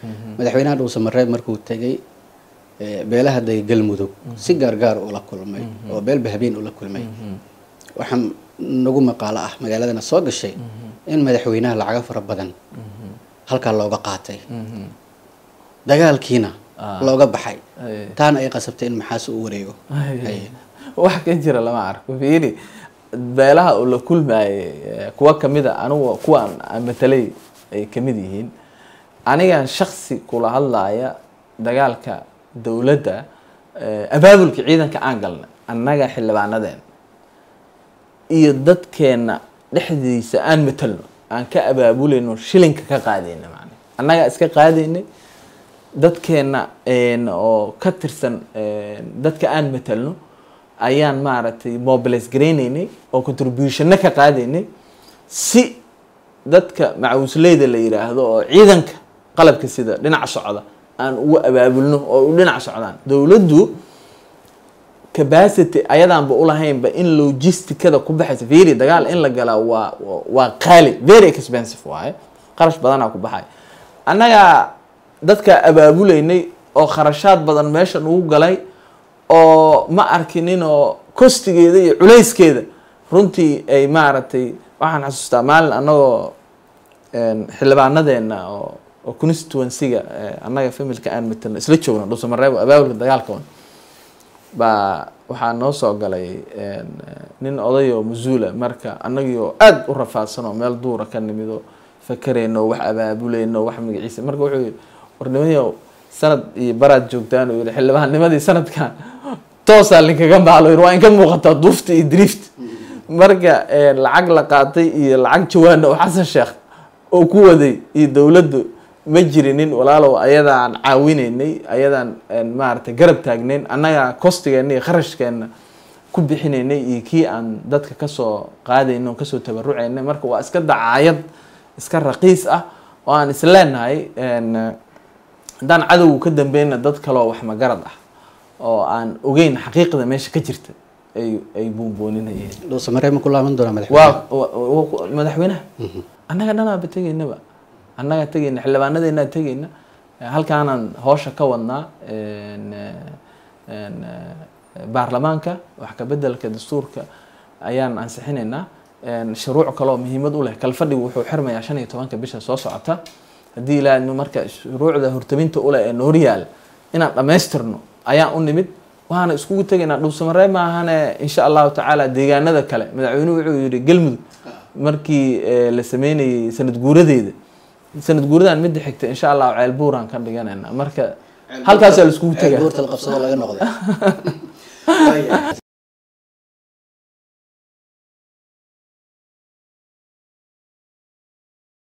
madaxweynaha dhuusamareeb markuu tegay beelaha day galmudug si gaargaar ula kulmay oo beelba habeen ula kulmay waxaa nagu maqaalo ah magaaladana soo gashay in madaxweynaha lacago fara badan halkaa looga qaatay dagaalkiina looga baxay taana ay qasabtay in maxaas u wareego wax ka jira lama arko fiiri beelaha uu la kulmaayay kuwa kamid a anigu kuwa aan matalay ay kamid yihiin anigan shaksi kula hadlaaya dagaalka dowladda abaabulka ciidanka aan galnay annaga xildhibaanadeen iyo dadkeena dhexdiisa aan matalno aan ka abaabulayno shilinka ka qaadayna man annagaa iska qaadaynay dadkeena oo ka tirsan dadka aan matalno ayaan maaragtay mobilis garaynaynay oo contributionno ka qaadaynay si dadka macawisleyda la yiraahdo oo ciidanka qalabka sida dhinaca socda aan ugu abaabulno oo u dhinac socdaan dowladdu capacity ayadaanba ulahaynba in logisticada ku baxaysa very dagaal in la galaa waa waa qaali very expensive waaye qarash badanaa ku baxay annagaa dadka abaabulaynay oo kharashaad badan meesha nagu galay oo ma arkinin oo kostigeeda iyo culayskeeda runtii ay maaragtay waxaan xasuustaa maalin annagoo xildhibaanadeena oo oo constituencyga annaga familka aan matalno isla joogno dhuusamareebo abaabulka dagaalka un baa waxaa noo soo galay nin oday oo masuula marka annagiioo aada u rafaadsan oo meel duura ka nimid oo fakerayno wax abaabulayno wax magaciisa marka wuxuu yihi warnimayo sanad iyo baraad joogtaan uu yihi xildhibaannimadii sanadkan toosaa linkaga maalo yiri waa inka muuqataa duufta iyo drift marka lacag la qaatay iyo lacag jawaana oo xasan sheekh oo ku waday iyo dowladdu ma jirinin walaalow ayadaan caawinaynay ayadaan maaragtay garab taagnayn annaga kostigeena iyo kharashkeena ku bixinaynay iyo kii aan dadka kasoo qaadayno o kasoo tabarucaynay marka waa iska dacaayad iska raqiis ah oo aan isleenahay haddaan cadowgu ka dambeyna dad kaloo wax magarad ah oo aan ogeyn xaqiiqda meesha ka jirta ay ay buunbooninayeen dhuusamareeb ma ku laaban doonaa waa madaxweynaha madaxweynaha annaga dhanaaba tegaynaba annaga tegayna xildhibaanadeenaa tegayna halkaanaan hoosha ka wadnaa baarlamaanka wax kabedelka dastuurka ayaan ansixinaynaa shuruuc kaleoo muhiimad u leh kalfadhigu wuxuu xirmayaa shan iyo tobanka bisha soo socota haddii ilaa marka shuruucda hortaminta uleh ee nooryaal inaan dhammaystirno ayaan u nimid waana iskugu tegaynaa dhuusamareeb maahane insha allahu tacaala deegaanada kale madaxweynuhu wuxuu yihi galmudug markii la sameynayay sanad guuradeeda sanad guuradan midda xigta insha allahu ceel buuraan ka dhiganayna marka halkaasaa la iskugu tegaa buurta la qabsado laga noqday